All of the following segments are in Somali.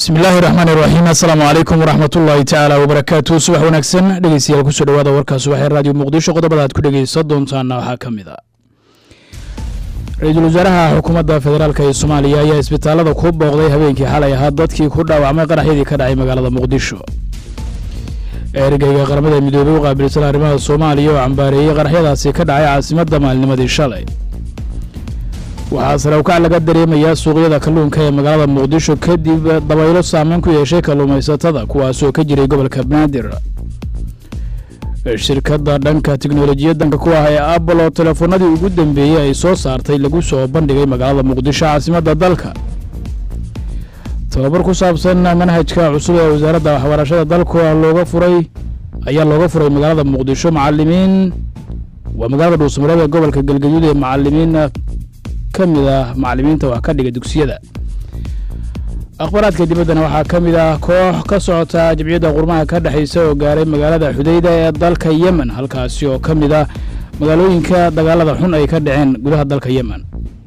bismi illaahi raxmaan iraxiim assalaamu calaykum waraxmat ullaahi tacaala wabarakaatu subax wanaagsan dhegeystayaal kusoo dhawaada warkaa subaxee raadiyo muqdisho qodobada aad ku dhegeysan doontaana waxaa ka mid a ra-iisul wasaaraha xukuumadda federaalk ee soomaaliya ayaa isbitaalada ku booqday habeenkii xalay ahaa dadkii ku dhaawacmay qaraxyadii ka dhacay magaalada muqdisho ergeyga qaramada midoobey u qaabilsan arrimaha soomaaliya oo cambaareeyey qaraxyadaasi ka dhacay caasimadda maalnimadii shalay waxaa sare ukac laga dareemayaa suuqyada kalluunka ee magaalada muqdisho kadib dabaylo saameyn ku yeeshay kalluumaysatada kuwaasoo ka jiray gobolka banaadir shirkadda dhanka tiknolojiyadanka ku ah ee apple oo telefoonadii ugu dambeeyey ay soo saartay lagu soo bandhigay magaalada muqdisho caasimadda dalka tababar ku saabsan manhajka cusub ee wasaaradda waxbarashada dalku looga furay ayaa looga furay magaalada muqdisho macalimiin waa magaalada dhuusamareeb ee gobolka galgaduud ee macalimiin ka mid ah macalimiinta wax ka dhiga dugsiyada akhbaraadka dibaddana waxaa ka mid ah koox ka socota jimciyadda qurmaha ka dhexaysa oo gaaray magaalada xudayda ee dalka yemen halkaasi oo ka mid ah magaalooyinka dagaalada xun ay ka dhaceen gudaha dalka yemen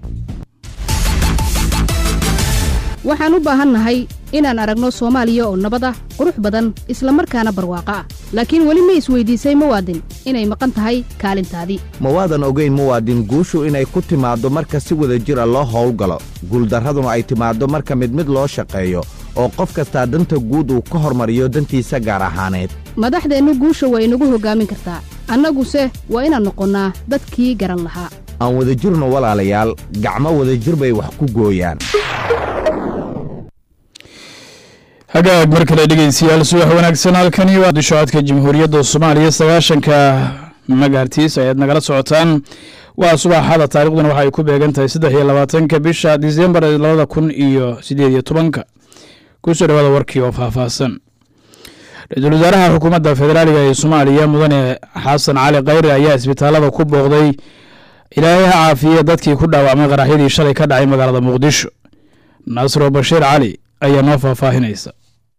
waxaan u baahannahay inaan aragno soomaaliya oo nabad ah qurux badan isla markaana barwaaqo ah laakiin weli ma isweydiisay muwaadin inay maqan tahay kaalintaadii ma waadan ogayn muwaadin guushu inay ku timaaddo marka si wada jira loo howlgalo guuldarraduna ay timaaddo marka mid mid loo shaqeeyo oo qof kastaa danta guud uu ka hormariyo dantiisa gaar ahaaneed madaxdeennu guusha waa inagu hoggaamin kartaa annaguse waa inaan noqonnaa dadkii garan lahaa aan wadajirno walaalayaal gacmo wadajir bay wax ku gooyaan hagaag mar kale dhegeystayaal subax wanaagsan halkani waa dishocodka jamhuuriyadda soomaaliya sagaashanka magaartiis ayaad nagala socotaan waa subaxada taarikhduna waxa ay ku beegan tahay saddex iyo labaatanka bisha disembar labada kun iyo sideed iyo tobanka kusoo dhawaada warkii oo faahfaahsan ra-iisul wasaaraha xukuumadda federaaliga ee soomaaliya mudane xasan cali khayre ayaa isbitaalada ku booqday ilaahay ha caafiye dadkii ku dhaawacmay qaraxyadii shalay ka dhacay magaalada muqdisho nasro bashiir cali ayaa noo faahfaahinaysa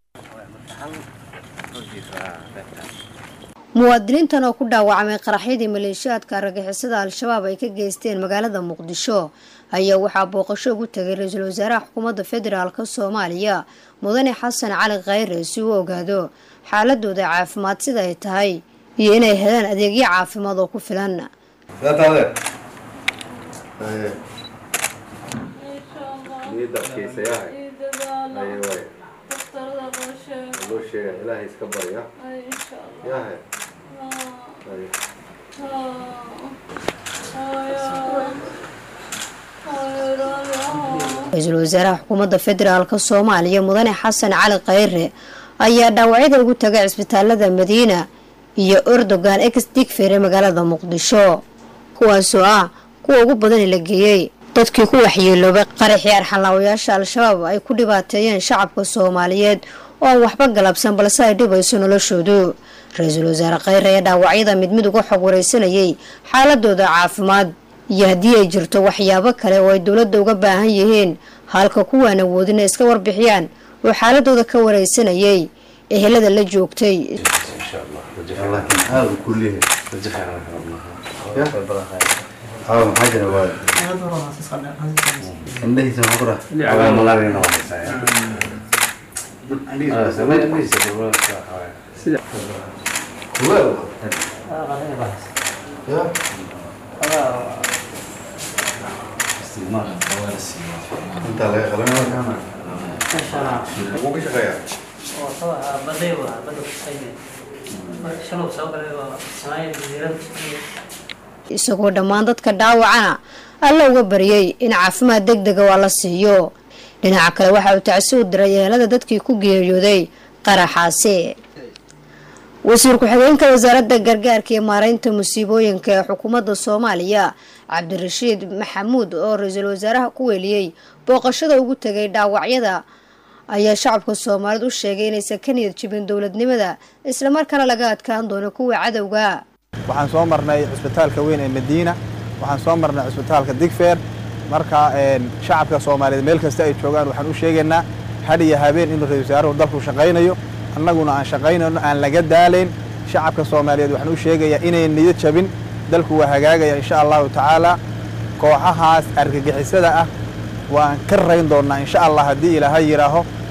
muwaadiniintan oo ku dhaawacmay qaraxyadii maleeshiyaadka argagixisada al-shabaab ay ka geysteen magaalada muqdisho ayaa waxaa booqasho ugu tegay ra-iisul wasaaraha xukuumadda federaalk soomaaliya mudane xasan cali khayre si uu ogaado xaaladooda caafimaad sida ay tahay iyo inay helaan adeegyo caafimaad oo ku filan ra-iisul wasaaraha xukuumadda federaalk soomaaliya mudane xasan cali khayre ayaa dhaawacyada ugu tagay cisbitaalada madiina iyo erdogan ex digfer ee magaalada muqdisho kuwaasoo ah kuwa ugu badan la geeyey dadkii ku waxyeeloobay qaraxii arxanlaawayaasha al-shabaab ay ku dhibaateeyeen shacabka soomaaliyeed oo aan waxba galabsan balse ay dhibayso noloshoodu ra-iisul wasaare khayre ayaa dhaawacyada mid mid uga xog wareysanayay xaaladooda caafimaad iyo haddii ay jirto waxyaabo kale oo ay dowladda uga baahan yihiin halka kuwaan awoodin ay iska warbixiyaan oo xaaladooda ka wareysanayay ehelada la joogtay isagoo dhammaan dadka dhaawacana alla uga baryay in caafimaad deg dega waa la siiyo dhinaca kale waxa uu tacsi u diray ehelada dadkii ku geeriyooday qaraxaasi wasiir ku-xigeenka wasaaradda gargaarka iyo maareynta musiibooyinka ee xukuumadda soomaaliya cabdirashiid maxamuud oo ra-iisul wasaaraha ku weeliyey booqashada ugu tegay dhaawacyada ayaa shacabka soomaaliyed u sheegay inaysan ka niyad jibin dowladnimada islamarkaana laga adkaan doono kuwa cadowga waxaan soo marnay cisbitaalka weyn ee madiina waxaan soo marnay cisbitaalka digfeer marka shacabka soomaaliyeed meel kasta ay joogaan waxaan u sheegaynaa had iyo habeen inuu ra-isul wasaaruhu dalku shaqaynayo annaguna aan shaqaynayno aan laga daalayn shacabka soomaaliyeed waxaan u sheegayaa inayn niyad jabin dalku waa hagaagaya insha allahu tacaala kooxahaas argagixisada ah waan ka rayn doonnaa insha allah haddii ilaahay yidhaaho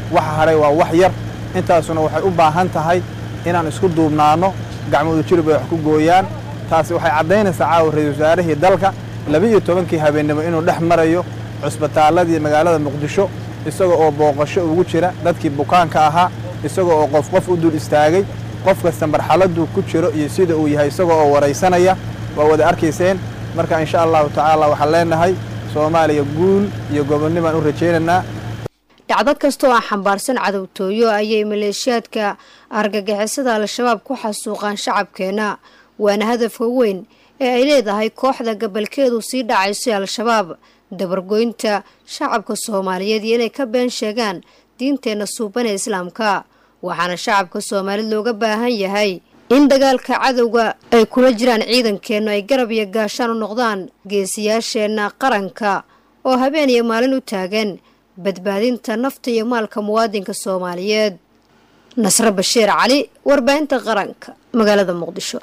waxa hadhay waa wax yar intaasuna waxay u baahan tahay inaan isku duubnaanno gacmoodu jirib ay wax ku gooyaan taasi waxay caddaynaysaa caawa ra-isul wasaarihii dalka laba-iyo tobankii habeennimo inuu dhex marayo cusbitaalladii magaalada muqdisho isaga oo booqasho ugu jira dadkii bukaanka ahaa isaga oo qof qof u dul istaagay qof kasta marxaladuu ku jiro iyo sida uu yahay isaga oo waraysanaya waa wada arkayseen marka insha allahu tacaala waxaan leenahay soomaaliya guul iyo gobonnibaan u rajaynaynaa dhacdo kastoo aan xambaarsan cadowtooyo ayay maleeshiyaadka argagixisada al-shabaab ku xasuuqaan shacabkeenna waana hadafka weyn ee ay leedahay kooxda gabalkeedu sii dhacaysay al-shabaab dabargoynta shacabka soomaaliyeed iyo inay ka been sheegaan diinteenna suuban ee islaamka waxaana shacabka soomaalid looga baahan yahay in dagaalka cadowga ay kula jiraan ciidankeennu ay garab iyo gaashaan u noqdaan geesiyaasheenna qaranka oo habeen iyo maalin u taagan badbaadinta nafta iyo maalka muwaadinka soomaaliyeed nasre bashiir cali warbaahinta qaranka magaalada muqdisho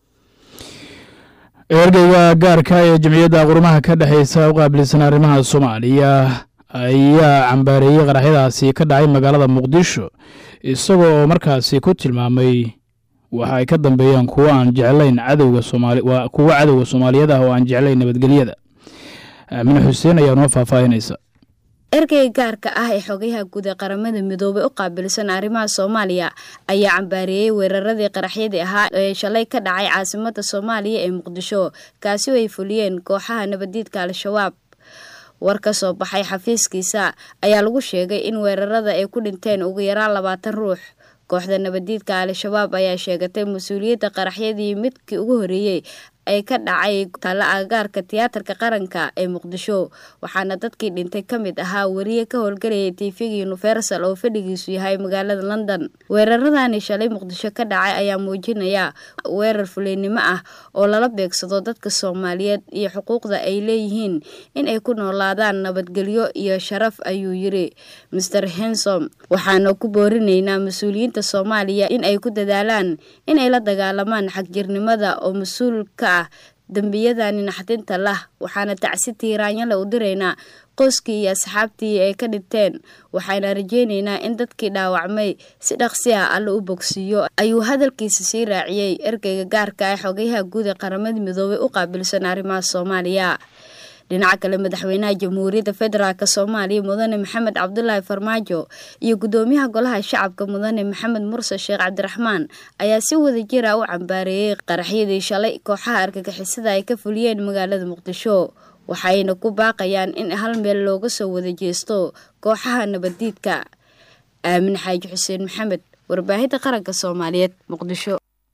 ergeyga gaarka ee jamciyadda qurumaha ka dhexeysa u qaabilsan arrimaha soomaaliya ayaa cambaareeyey qaraxyadaasi ka dhacay magaalada muqdisho isagoo oo markaasi ku tilmaamay waxa ay ka dambeeyaan kuwo aan jeclayn cadowga soomaali waa kuwo cadowga soomaaliyeed ah oo aan jeclayn nabadgelyada aamine xuseen ayaa noo faahfaahinaysa ergeyga gaarka ah ee xogayaha guud ee qaramada midoobay u qaabilsan arrimaha soomaaliya ayaa cambaareeyey weeraradii qaraxyadii ahaa ee shalay ka dhacay caasimada soomaaliya ee muqdisho kaasi oo ay fuliyeen kooxaha nabadiidka al-shabaab war ka soo baxay xafiiskiisa ayaa lagu sheegay in weerarada ay ku dhinteen ugu yaraan labaatan ruux kooxda nabadiidka al-shabaab ayaa sheegatay mas-uuliyadda qaraxyadii midkii ugu horeeyey ay ka dhacay talla agagaarka tiyaatarka qaranka ee muqdisho waxaana dadkii dhintay ka mid ahaa wariye ka howlgalayay tvga universal oo fadhigiisu yahay magaalada london weeraradani shalay muqdisho ka dhacay ayaa muujinaya weerar fuleynimo ah oo lala beegsado dadka soomaaliyeed iyo xuquuqda ay leeyihiin in ay ku noolaadaan nabadgelyo iyo sharaf ayuu yiri master hensom waxaana ku boorinaynaa mas-uuliyiinta soomaaliya in ay ku dadaalaan inay la dagaalamaan xagjirnimada oo mas-uul ka dembiyadani naxdinta lah waxaana tacsi tiiraanyale u diraynaa qoyskii iyo asxaabtii ay ka dhinteen waxaana rajeynaynaa in dadkii dhaawacmay si dhaqsi ah alle u bogsiiyo ayuu hadalkiisa sii raaciyey ergeyga gaarka ee xogayaha guud ee qaramada midoobay u qaabilsan arrimaha soomaaliya dhinaca kale madaxweynaha jamhuuriyadda federaalk soomaaliya mudane maxamed cabdulaahi farmaajo iyo gudoomiyaha golaha shacabka mudane maxamed murse sheekh cabdiraxmaan ayaa si wada jira u cambaareeyey qaraxyadii shalay kooxaha argagixisada ay ka fuliyeen magaalada muqdisho waxayna ku baaqayaan in hal meel looga soo wada jeesto kooxaha nabaddiidka aamin xaaji xuseen maxamed warbaahinta qaranka soomaaliyeed muqdisho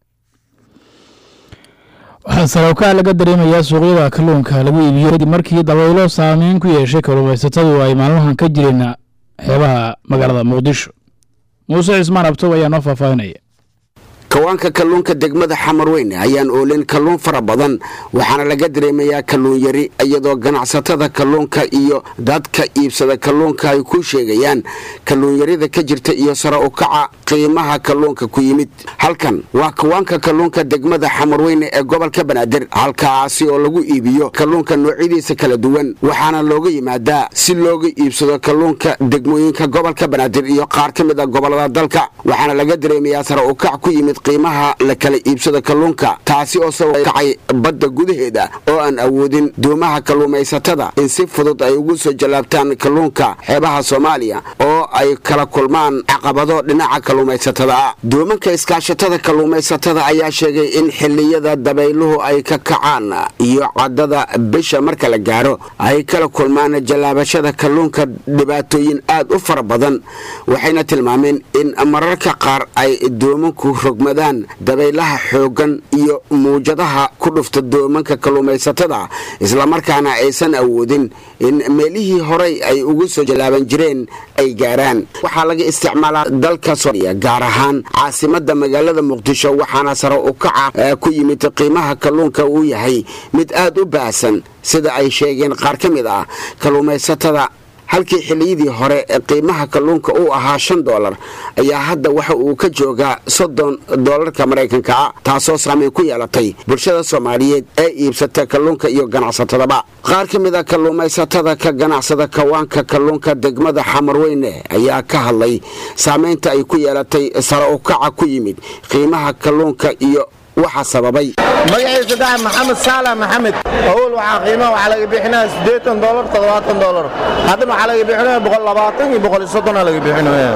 waxaa sarowkaa laga dareemayaa suuqyada kalluunka lagu iibiyo kadib markii dabaylo saameyn ku yeeshay kalluumaysatadu ay maalmahan ka jireen xeebaha magaalada muqdisho muuse cismaan abtow ayaa noo faahfaahinaya kawaanka kalluunka degmada xamarweyne ayaan oolin kalluun fara badan waxaana laga dareemayaa kalluun yari iyadoo ganacsatada kalluunka iyo dadka iibsada kalluunka ay ku sheegayaan kalluun yarida ka jirta iyo sare u kaca qiimaha kalluunka ku yimid halkan waa kawaanka kalluunka degmada xamarweyne ee gobolka banaadir halkaasi oo lagu iibiyo kalluunka noocyadiisa kala duwan waxaana looga yimaadaa si looga iibsado kalluunka degmooyinka gobolka banaadir iyo qaar ka mid a gobolada dalka waxaana laga dareemayaa sare u kac ku yimid qiimaha la kala iibsado kalluunka taasi oo soo kacay badda gudaheeda oo aan awoodin doomaha kalluumaysatada in si fudud ay ugu soo jallaabtaan kalluunka xeebaha soomaaliya oo ay kala kulmaan caqabado dhinaca kalluumaysatada ah doomanka iskaashatada kalluumaysatada ayaa sheegay in xilliyada dabayluhu ay ka kacaan iyo caddada bisha marka la gaaro ay kala kulmaan jallaabashada kalluunka dhibaatooyin aad u fara badan waxayna tilmaameen in mararka qaar ay doomanku rogma dabaylaha xooggan iyo muujadaha ku dhufta doomanka kalluumaysatada islamarkaana aysan awoodin in meelihii horey ay ugu soo jallaaban jireen ay gaaraan waxaa laga isticmaalaa dalka soomaaliya gaar ahaan caasimada magaalada muqdisho waxaana sare u kaca ku yimid qiimaha kalluunka uu yahay mid aad u baahsan sida ay sheegeen qaar ka mid ah kalluumaysatada halkii xilliyadii hore ee qiimaha kalluunka uu ahaa shan doolar ayaa hadda waxa uu ka joogaa soddon doolarka maraykanka ah taasoo saameyn ku yeelatay bulshada soomaaliyeed ee iibsata kalluunka iyo ganacsatadaba qaar ka mid a kalluumaysatada ka ganacsada kawaanka kalluunka degmada xamarweyne ayaa ka hadlay saameynta ay ku yeelatay sare u kaca ku yimid qiimaha kalluunka iyo waxa sababay magaciisa dax maxamed saala maxamed awal waxaa qiimaha waxaa laga bixinaya siddeetan doolar toddobaatan doolar haddana waxaa laga bixinaya boqol labaatan iyo boqol iyo soddona laga bixinaya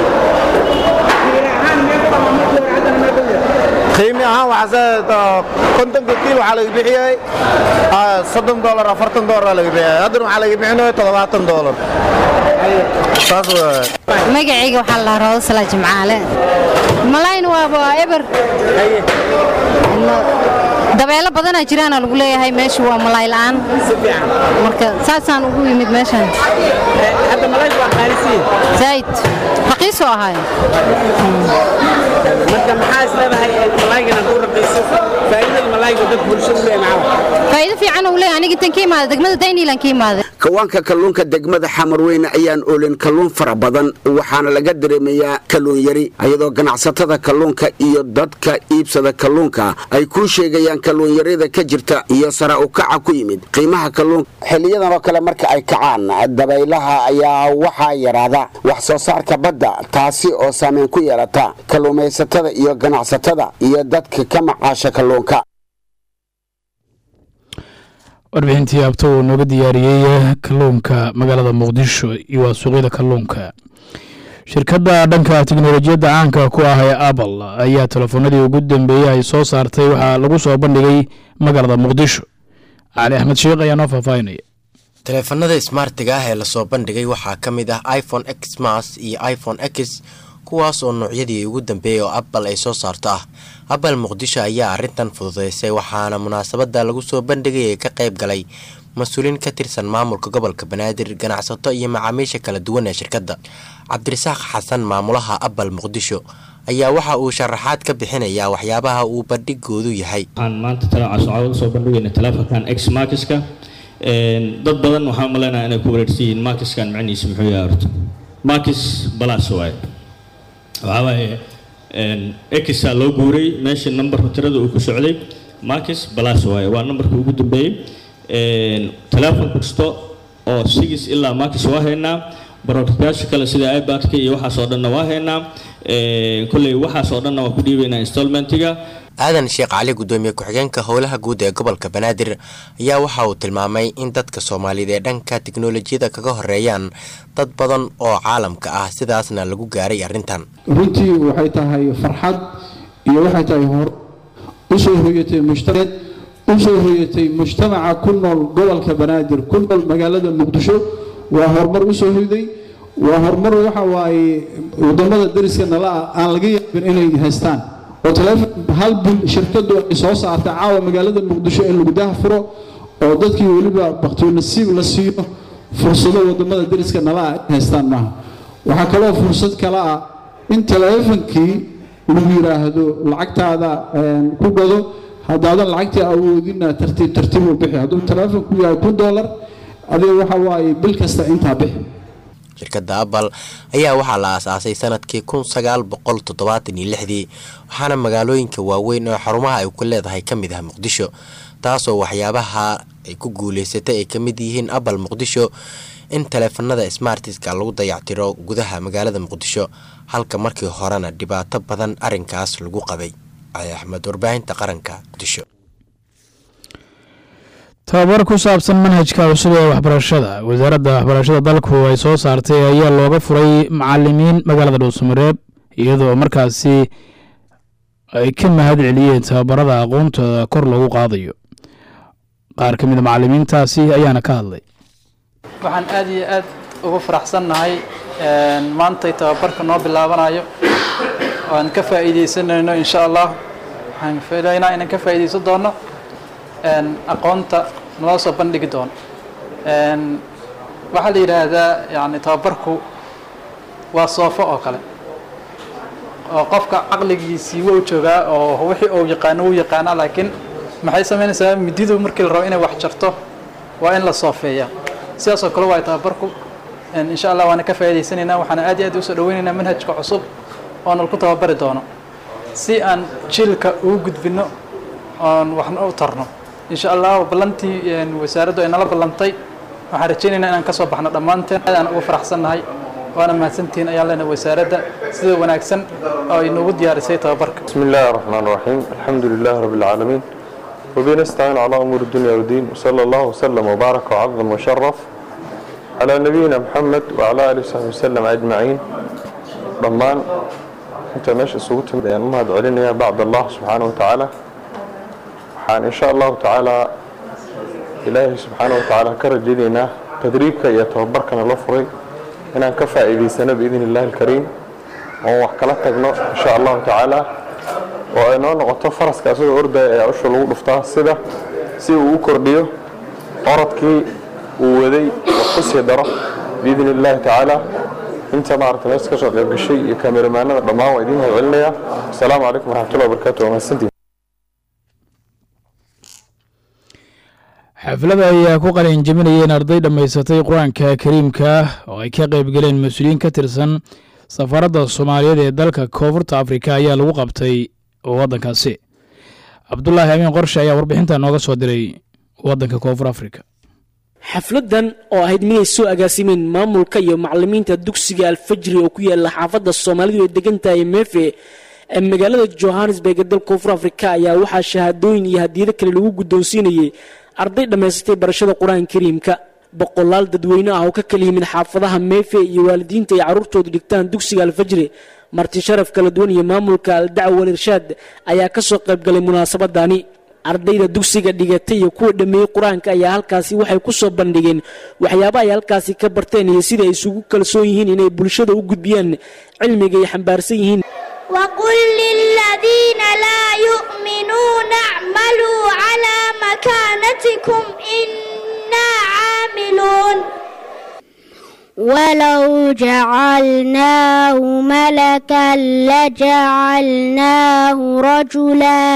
qiimi ahaan waxaa kontonka kiil waxaa laga bixiyay soddon doolar afartan doolar laga bixiyay haddana waxaa laga bixinaya toddobaatan doolar saas magacayga waxaa la dhahaa roodasala jimcaale malayna waaba eber dabeelo badanaa jiraana lagu leeyahay meesha waa malay la'aan marka saasaan ugu yimid meeshan zaid raqiisoo ahaay faa'iido fiican uu leeyahay aniga tan ka imaada degmada dayniilan ka imaaday kawaanka kalluunka degmada xamarweyne ayaan olin kalluun fara badan waxaana laga dareemayaa kalluun yari iyadoo ganacsatada kalluunka iyo dadka iibsada kalluunka ay kuu sheegayaan kalluun yarida ka jirta iyo sare u kaca ku yimid qiimaha kalluunka xiliyadan oo kale marka ay kacaan dabaylaha ayaa waxaa yaraada wax soo saarka badda taasi oo saameyn ku yeelata kalluumaysatada iyo ganacsatada iyo dadka ka macaasha kalluunka warbixintii abto uu nooga diyaariyey kalluunka magaalada muqdisho iyo waa suuqyada kalluunka shirkadda dhanka tiknolojiyadda caanka ku ah ee apple ayaa telefoonadii ugu dambeeyey ay soo saartay waxaa lagu soo bandhigay magaalada muqdisho cali axmed sheekh ayaa noo faahfaahinaya taleefanada smartiga ah ee lasoo bandhigay waxaa ka mid ah iphone x mas iyo iphone x kuwaas oo noocyadii ugu dambeeyay oo apple ay soo saarto ah apple muqdisho ayaa arrintan fududeysay waxaana munaasabada lagu soo bandhigay ee ka qayb galay mas-uuliin ka tirsan maamulka gobolka banaadir ganacsato iyo macaamiisha kala duwan ee shirkadda cabdirasaaq xasan maamulaha apple muqdisho ayaa waxa uu sharaxaad ka bixinayaa waxyaabaha uu bandhigoodu yahay waxaan maanta talaacasocod usoo bandhigayna telefonkan x markiska dad badan waxaan umaleynaya inay ku wareersan yihiin markiskan macnihiisa muxuu yahay horta markis balas waaye waxaa waaye exa loo guuray meesha numberka tirada uu ku socday markis balas waaye waa numberka ugu dambeeyey telefon kasta oo sigis ilaa markis waa haynaa baroortayaasha kale sida ibadka iyo waxaas oo dhanna waa haynaa kolley waxaas oo dhanna waa ku dhiibaynaa installmentiga aadan sheekh cali gudoomiye ku-xigeenka howlaha guud ee gobolka banaadir ayaa waxa uu tilmaamay in dadka soomaaliyeed ee dhanka tiknolojiyada kaga horeeyaan dad badan oo caalamka ah sidaasna lagu gaaray arrintan runtii waxay tahay farxad iyo waxay tahay hor usoo hoyatay mushtareed usoo hoyatay mujtamaca ku nool gobolka banaadir ku nool magaalada muqdisho waa horumar usoo hoyday waa horumar waxa waaye wadamada dariska nala ah aan laga yaabin inay haystaan oo telefon hal bil shirkadu ay soo saartay caawa magaalada muqdisho in lagu daha furo oo dadkii weliba baktiyo nasiib la siiyo fursado wadamada dariska nala ah ay haystaan maaha waxaa kaloo fursad kale ah in teleefonkii lagu yiraahdo lacagtaada ku gado haddaadan lacagtii awoodina tartiib tartiib u bixi hadduu teleefonku yahay kun doolar adiga waxa waaye bil kasta intaa bixi shirkadda apple ayaa waxaa la aasaasay sanadkii kun sagaal boqol toddobaatan iyo lixdii waxaana magaalooyinka waaweyn oo xarumaha ay ku leedahay ka mid ah muqdisho taasoo waxyaabaha ay ku guuleysatay ay ka mid yihiin apple muqdisho in taleefanada smartiska lagu dayactiro gudaha magaalada muqdisho halka markii horena dhibaato badan arrinkaas lagu qabay cali axmed warbaahinta qaranka muqdisho tababar ku saabsan manhajka cusub ee waxbarashada wasaaradda waxbarashada dalku ay soo saartay ayaa looga furay macalimiin magaalada dhuusamareeb iyadoo markaasi ay ka mahad celiyeen tababarada aqoontooda kor lagu qaadayo qaar ka mid a macalimiintaasi ayaana ka hadlay waxaan aad iyo aad ugu faraxsannahay maantay tababarka noo bilaabanayo aan ka faa'iidaysanayno insha allah waxaan filaynaa inaan ka faa'iidaysan doono aqoonta naloo soo bandhigi doono waxaa la yidhaahdaa yani tababarku waa soofo oo kale oo qofka caqligiisii wou joogaa oo wixii uu yaqaano wuu yaqaanaa laakiin maxay samaynaysaa mididu markii la rabo inay wax jarto waa in la soofeeyaa sidaas oo kale waa tababarku insha allah waana ka faa'iidaysanaynaa waxaana aad iyo aad usoo dhaweynaynaa manhajka cusub oo nal ku tababari doono si aan jiilka ugu gudbino oon waxna u tarno insha allah ballantii wasaaraddu ay nala ballantay waxaan rajaynaynaa inaan kasoo baxno dhammaanteen aad aan ugu faraxsannahay waana mahadsantihiin ayaan leenahay wasaaradda sida wanaagsan oo ay noogu diyaarisay tababarka بسم الله الرحمن الرحيم الحمد لله رب العالمين وبه نستعين على أمور الدنيا والدين وصلى الله وسلم وبارك وعظم وشرف على نبينا محمد وعلى آله وصحبه وسلم أجمعين ضمان أنت ماشي صوت يعني ما علينا بعد الله سبحانه وتعالى وحان إن شاء الله تعالى إلهي سبحانه وتعالى كرجلنا تدريبك يتوبركنا لفري إن كفى إذي سنة بإذن الله الكريم وحكلا تقنو إن شاء الله تعالى oo ay noo noqoto faraska asagoo ordaya ee usha lagu dhuftaa sida si uu u kordhiyo orodkii uu waday wax ku sii daro biidni illaahi tacaala inta maarata meesha ka soo qayb gashay iyo kameramaanada dhammaan waa idiin mahad celinayaa asalaamu calaykum waraxmatullahi wabarakaatu waa mahadsantihin xaflada ayaa ku qalin jebinayeen arday dhammaysatay qur-aanka kariimka oo ay ka qayb galeen mas-uuliyiin ka tirsan safaradda soomaaliyeed ee dalka koonfurta afrika ayaa lagu qabtay waddankaasi cabdulaahi amiin qorshe ayaa warbixinta nooga soo diray waddanka koonfur afrika xafladan oo ahayd miday soo agaasimeen maamulka iyo macalimiinta dugsiga alfajri oo ku yaala xaafadda soomaalidu ay degan tahay meefe ee magaalada johannesburg ee dalka koonfur afrika ayaa waxaa shahaadooyin iyo hadiyado kale lagu guddoonsiinayay arday dhammaysatay barashada qur-aanka kariimka boqolaal dadweyne ah oo ka kala yimid xaafadaha meefe iyo waalidiinta ay carruurtoodu dhigtaan dugsiga alfajri marti sharaf kala duwan iyo maamulka aldacwa walirshaad ayaa ka soo qayb galay munaasabadani ardayda dugsiga dhigatay iyo kuwa dhammeeyey qur-aanka ayaa halkaasi waxay ku soo bandhigeen waxyaaba ay halkaasi ka barteen iyo sida ay isugu kalsoon yihiin inay bulshada u gudbiyaan cilmiga ay xambaarsan yihiin وقل للذين لا يؤمنون اعملوا على مكانتكم إنا عاملون ولو جعلناه ملكا لجعلناه رجلا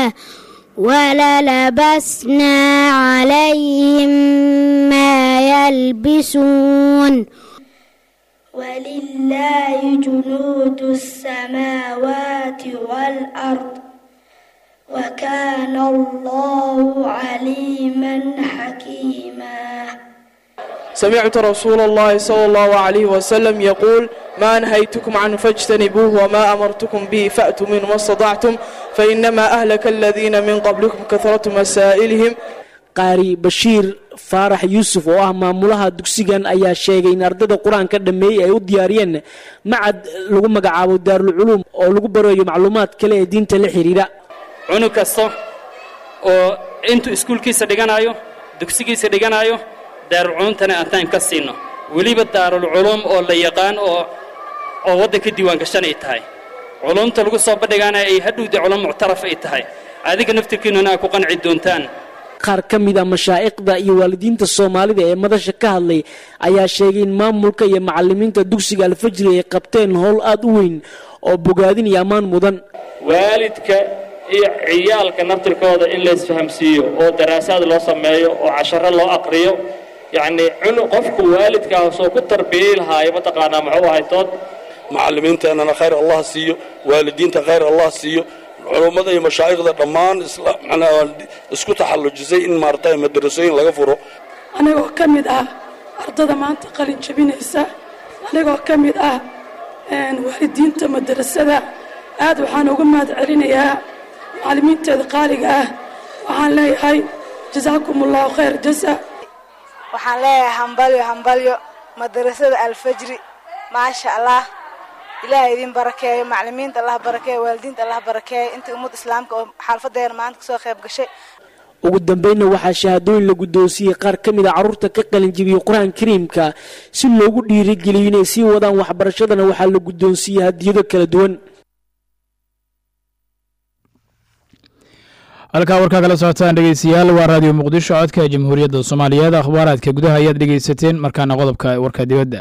وللبسنا عليهم ما يلبسون ولله جنود السماوات والأرض وكان الله عليما حكيما سمعت رسول الله صلى الله عليه وسلم يقول ما نهيتكم عنه فاجتنبوه وما أمرتكم به فأتوا منه ما استطعتم فإنما أهلك الذين من قبلكم كثرة مسائلهم qaari bashiir faarax yuusuf oo ah maamulaha dugsigan ayaa sheegay in ardayda qur-aanka dhammeeyey ay u diyaariyeen macad lagu magacaabo daarulculuum oo lagu barayo macluumaad kale ee diinta la xidhiidha cunug kasta oo intuu iskuulkiisa dhiganayo dugsigiisa dhiganayo daarulculuumtana aantaan ka siino weliba daarulculuum oo la yaqaan oo oo waddanka diiwaan gashan ay tahay culumta lagu soo bandhigaana ay hadhowda culum muctaraf ay tahay adiga naftirkiinnuna aad ku qanci doontaan qaar ka mid a mashaa'iqda iyo waalidiinta soomaalida ee madasha ka hadlay ayaa sheegay in maamulka iyo macalimiinta dugsiga alfajri ay qabteen howl aad u weyn oo bogaadin iyo ammaan mudan waalidka iyo ciyaalka naftirkooda in la isfahamsiiyo oo daraasaad loo sameeyo oo casharo loo aqriyo yacni cunu qofku waalidkaasoo ku tarbiyey lahaayo mataqaanaa muxuu ahay tood macallimiinteennana khayr allah siiyo waalidiinta khayr allah siiyo culummada iyo mashaayikhda dhammaan isku taxallujisay in maaragtay madarasooyin laga furo anigoo ka mid ah ardada maanta qalin jabinaysa anigoo ka mid ah waalidiinta madarasada aad waxaan uga mahad celinayaa macallimiinteeda qaaliga ah waxaan leeyahay jasaakum allahu khayr jasa waxaan leeyahay hambalyo hambalyo madarasada alfajri maasha allah ilaahay idin barakeeyo macalimiinta allah barakeeyo waalidiinta allah barakeeyo inta ummad islaamka oo xaalfadeena maanta kasoo qayb gashay ugu dambeynna waxaa shahaadooyin la guddoonsiiyey qaar ka mid a carruurta ka qalinjibiyey qur-aan kariimka si loogu dhiirigeliyo inay sii wadaan waxbarashadana waxaa la guddoonsiiyey hadiyado kala duwan halkaa warkaa kala socotaan dhegeystayaal waa raadiyo muqdisho codka jamhuuriyadda soomaaliyeed akhbaaraadka gudaha ayaad dhegeysateen markaana qodobka warka dibadda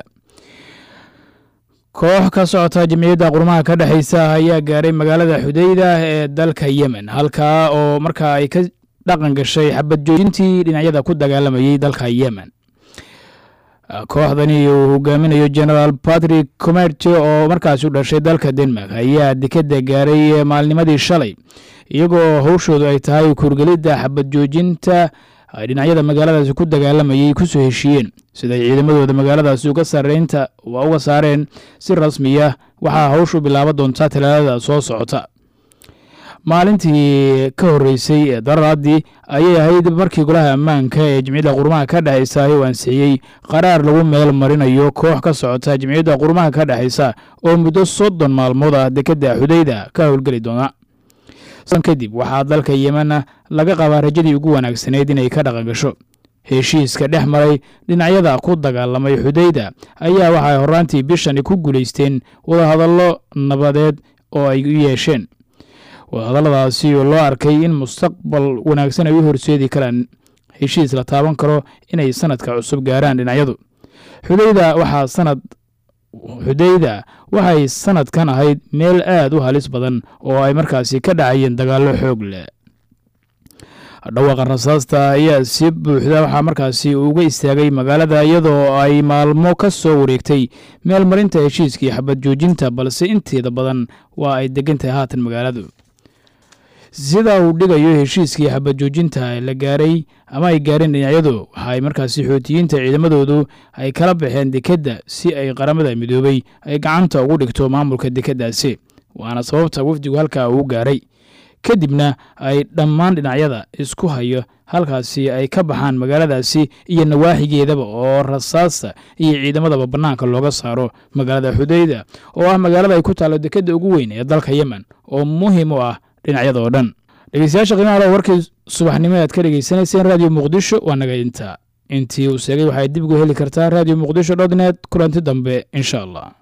koox ka socota jamciyadda qurmaha ka dhexeysa ayaa gaaray magaalada xudeyda ee dalka yemen halkaa oo markaa ay ka dhaqan gashay xabad joojintii dhinacyada ku dagaalamayey dalka yemen kooxdani uu hogaaminayo genaraal patrick comerce oo markaasi u dhashay dalka denmark ayaa dekeda gaaray maalnimadii shalay iyagoo howshoodu ay tahay kurgelidda xabad joojinta ay dhinacyada magaaladaasi ku dagaalamayay kusoo heshiiyeen siday ciidamadooda magaaladaasi uga sareynta uga saareen si rasmiya waxaa howshu bilaaba doontaa talaadada soo socota maalintii ka horreysay ee dararaadii ayay ahayd markii golaha ammaanka ee jimciyadda qurumaha ka dhexaysa uu ansixiyey qaraar lagu meel marinayo koox ka socota jimciyadda qurumaha ka dhexaysa oo muddo soddon maalmood ah dekeda xudayda ka howlgeli doona kadib waxaa dalka yemen laga qabaa rajadii ugu wanaagsanayd inay ka dhaqan gasho heshiiska dhex maray dhinacyada ku dagaalamay xudayda ayaa waxay horaantii bishani ku guulaysteen wadahadallo nabadeed oo ay u yeesheen wadahadalladaasi oo loo arkay in mustaqbal wanaagsan ay u horseedi karaan heshiis la taaban karo inay sanadka cusub gaaraan dhinacyadu xudayda waxaa sanad xudayda waxay sanadkan ahayd meel aad u halis badan oo ay markaasi ka dhacayeen dagaallo xoog leh dhawaaqa rasaasta ayaa si buuxda waxaa markaasi uga istaagay magaalada iyadoo ay maalmo ka soo wareegtay meel marinta heshiiskii xabad joojinta balse inteeda badan waa ay degan tahay haatan magaaladu sida uu dhigayo heshiiskii xabad joojinta la gaaray ama ay gaareen dhinacyadu waxa ay markaasi xootiyiinta ciidamadoodu ay kala baxeen dekedda si ay qaramada midoobay ay gacanta ugu dhigto maamulka dekeddaasi waana sababta wafdigu halkaa uu gaaray kadibna ay dhammaan dhinacyada isku hayo halkaasi ay ka baxaan magaaladaasi iyo nawaaxigeedaba oo rasaasta iyo ciidamadaba bannaanka looga saaro magaalada xudayda oo ah magaalada ay ku taallo dekedda ugu weyn ee dalka yemen oo muhiim u ah dhinacyada oo dhan dhegeystayaasha qiimaha le warkii subaxnimo aad ka dhegeysanayseen raadiyo muqdisho waa naga inta intii uu sheegay waxaad dib ugu heli kartaa raadiyo muqdisho dot net kulanti dambe insha allah